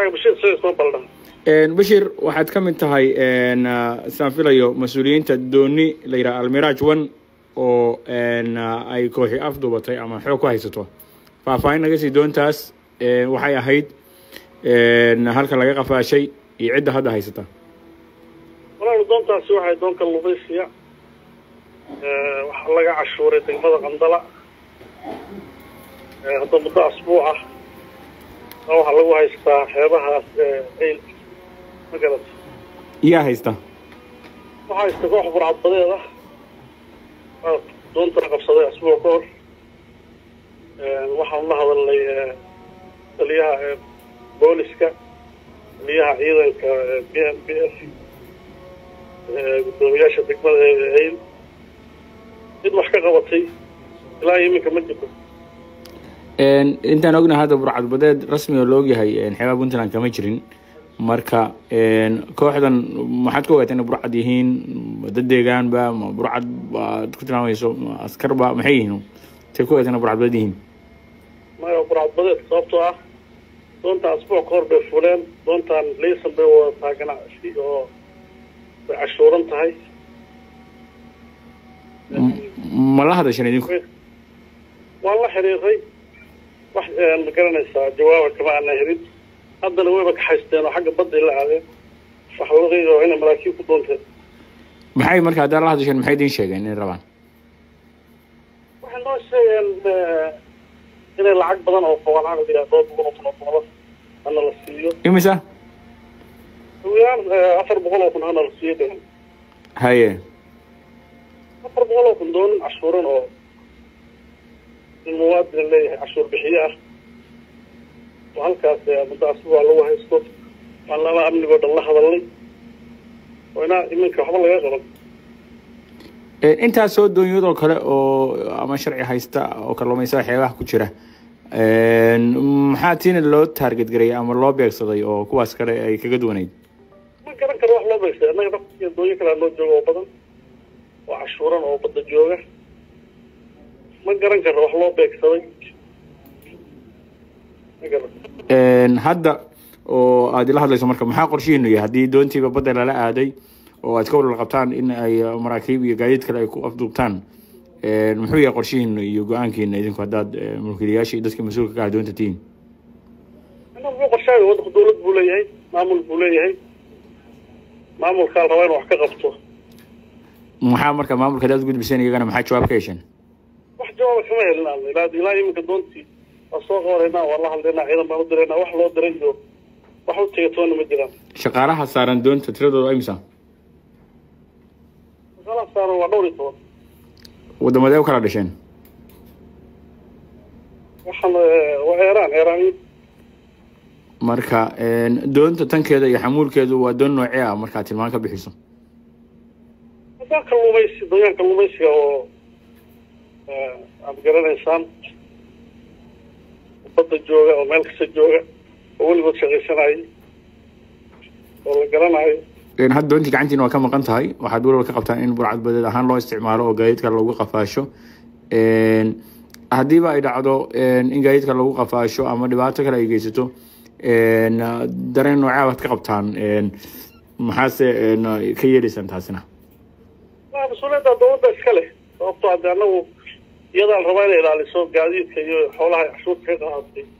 magacaaga bashir sayid soo baldhan bashir waxaad ka mid tahay saan filayo mas-uuliyiinta dooni la yidhaha almiraaj one oo ay kooxi afduubatay ama xoog ku haysato faahfaahin naga sii doontaas waxay ahayd halka laga qafaashay iyo cidda hadda haysata walaal doontaasi waxay doonka lubaysiya waxaa laga cashuuray degmada qandala hadda muddo asbuuc ah waxaa lagu haystaa xeebahaas ayl ma garata yaa haysta waxaa haysta koox burcadbadeed ah doontana qabsaday asbuuc ka hor waxaan la hadalnay taliyaha booliska taliyaha ciidanka b m b f guddoomiyaasha degmada ayl cid wax ka qabatay ilaa iminka ma jirto intaan ognahay hadda burcadbadeed rasmi oo la ogyahay xeebaha puntland kama jirin marka kooxdan maxaad ku ogaataa inay burcad yihiin dad deegaanba ma burcad baad ku tilmaamayso askarba maxay yihiin say ku ogaataa inay burcadbadeed yihiin maya burcadbadeed sababtoo ah doonta asbuuc ka hor bay fuleen doontan laysan bay wadataa ganacsi oo way cashuuran tahay ma la hadashan idinku waan la xiriiray wax ma garanaysaa jawaaba kama ana helin haddana wayba ka haysteen oo xagga badday la aadeen wax laga oo inay maraakiib ku doonteen maxay marka haddaan la hadasheen maxay idiin sheegeen inay rabaan waxay noo sheegeen inay lacag badan oo fogaan caqdiga dhowr boqol oo kun oo doolar hana la siiyo imisa hawiyaan afar boqol oo kun hana la siiyo dhehen haye afar boqol oo kun doonin cashuuran oo in muwaadin leeyahay cashuur bixiye ah oo halkaas muddo asbuuca lagu haysto waan lama amnigoo dhan la hadalnay oo inaa iminka waxba laga qaban intaas soo doonyadoo kale oo ama sharci haysta oo kalluumaysaha xeebaha ku jira maxaa tiina loo taarget garayay ama loo beegsaday oo kuwaas kale ay kaga duwanayd ma garan karo wax loo beegsay annaga dafkiiyo doonya kalea noo jooga oo badan oo cashuuran oo badda jooga ma garan karo wax loo beegsaday ma garan hadda oo aad ila hadlayso marka maxaa qorshihiinu yahay haddii doontiiba badda lala aaday oo aad ka walwal qabtaan in ay maraakiib iyo gaadiid kale ay ku afduubtaan muxuu yahay qorshihiina iyo go-aankiina idinku haddaad mulkiilayaashii dadka mas-uulka ka ah doonta tihiin ina muxuu qorshaaga waddanku dawlad buu leeyahay maamul buu leeyahay maamulkaa la rabaa inu wax ka qabto maxaa marka maamulka hadaad gudbiseen iyagana maxaa jawaab ka hesheen wax jawaaba kama helin aan ilaa ilaa iminka doontii waa soo qabareynaa waa la hadlaynaa ciidan baan u diraynaa wax loo diray iyo wax u tegatoona ma jiraan shaqaalaha saaran doonta tiradooda imisa shaqaalaha saaran waa dhowr iyo toban waddamadee u kala dhasheen waxaan waa eeraan eeraaniin marka doonta tankeeda iyo xamuulkeedu waa doon noocee ah markaad tilmaan ka bixiso hadaa kalluumaysi doonyahan kalluumaysiga oo aad garanaysaan badda jooga oo meel kasta jooga oo weligood shaqaysanayay oo la garanayo hadda doontii gacantiina waa ka maqan tahay waxaad walwal ka qabtaan in burcadbadeed ahaan loo isticmaalo oo gaadiidka lagu qafaasho haddiiba ay dhacdo in gaadiidka lagu qafaasho ama dhibaato kale ay geysato dareen noocaa baad ka qabtaan maxaase ka yeelaysaan taasina waa mas-uuliyadda dawladda iska leh sababtoo hadde annagu iyadaa la rabaa inay ilaaliso gaadiidka iyo xoolaha cashuurta ka qaadatay